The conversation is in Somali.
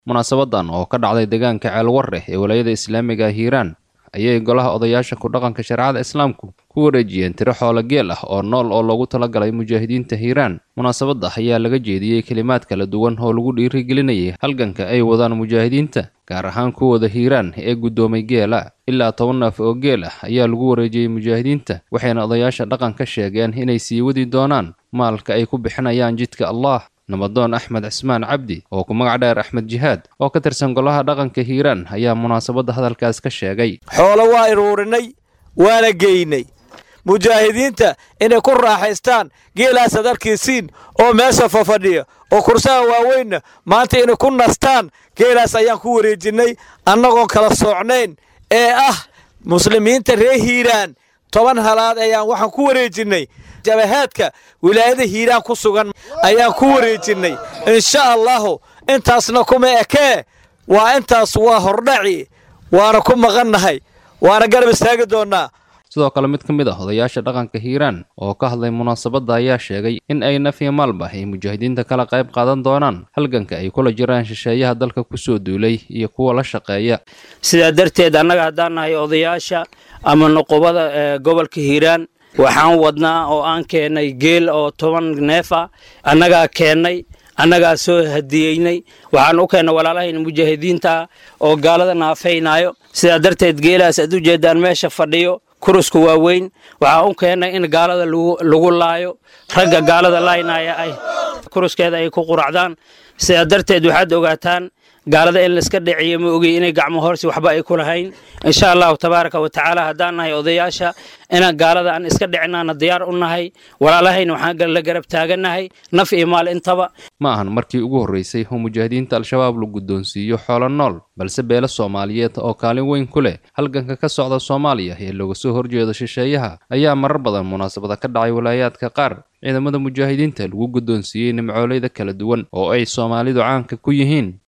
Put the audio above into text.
munaasabadan oo ka dhacday deegaanka ceelwarre ee walaayada islaamiga hiiraan ayay golaha odayaasha ku dhaqanka shareecada islaamku ku wareejiyeen tiro xoolo geel ah oo nool oo loogu talagalay mujaahidiinta hiiraan munaasabadda ayaa laga jeediyey kelimaad kala duwan oo lagu dhiirigelinayay halganka ay wadaan mujaahidiinta gaar ahaan kuwooda hiiraan ee guddoomay geela ilaa toban neef oo geel ah ayaa lagu wareejiyey mujaahidiinta waxayna odayaasha dhaqanka sheegeen inay sii wadi doonaan maalka ay ku bixinayaan jidka allah nabadoon axmed cismaan cabdi oo ku magac dheer axmed jihaad oo ka tirsan golaha dhaqanka hiiraan ayaa munaasabadda hadalkaas ka sheegay xoolo waa iruurinay waana geynay mujaahidiinta inay ku raaxaystaan geelaasaad arkiisiin oo meesha fafadhiya oo kursaha waaweynna maanta inay ku nastaan geelaas ayaan ku wareejinnay annagoon kala soocnayn ee ah muslimiinta reer hiiraan toban halaad ayaan waxaan ku wareejinnay jabahaadka wilaayada hiiraan ku sugan ayaan ku wareejinnay insha allahu intaasna kuma ekee waa intaas waa hordhaci waana ku maqannahay waana garab istaagi doonnaa sidoo kale mid ka mid ah odayaasha dhaqanka hiiraan oo ka hadlay munaasabadda ayaa sheegay in ay naf iyo maalba ay mujaahidiinta kala qayb qaadan doonaan halganka ay kula jiraan shisheeyaha dalka kusoo duulay iyo kuwa la shaqeeya sidaa darteed annaga haddaan nahay odayaasha ama nuqubada ee gobolka hiiraan waxaan wadnaa oo aan keennay geel oo toban neef ah annagaa keennay annagaa soo hadiyeynay waxaan u keennay walaalahayna mujaahidiinta oo gaalada naafaynayo sidaa darteed geelaas aad u jeedaan meesha fadhiyo kurusku waa weyn waxaa u keennay in gaalada lagu laayo ragga gaalada laaynaya ay kuruskeeda ay ku quracdaan sidaa darteed waxaad ogaataan gaalada in laiska dhiciyo ma ogey inay gacmo horsi waxba ay ku lahayn insha allahu tabaaraka wa tacaala haddaan nahay odayaasha inaan gaalada aan iska dhicinaana diyaar u nahay walaalahayna waxaan la garab taagannahay naf iyo maal intaba ma ahan markii ugu horraysay oo mujaahidiinta al-shabaab la guddoonsiiyo xoolo nool balse beelo soomaaliyeed oo kaalin weyn ku leh halganka ka socda soomaaliya ee looga soo horjeedo shisheeyaha ayaa marar badan munaasabada ka dhacay walaayaadka qaar ciidamada mujaahidiinta lagu guddoonsiiyey nimcooleyda kala duwan oo ay soomaalidu caanka ku yihiin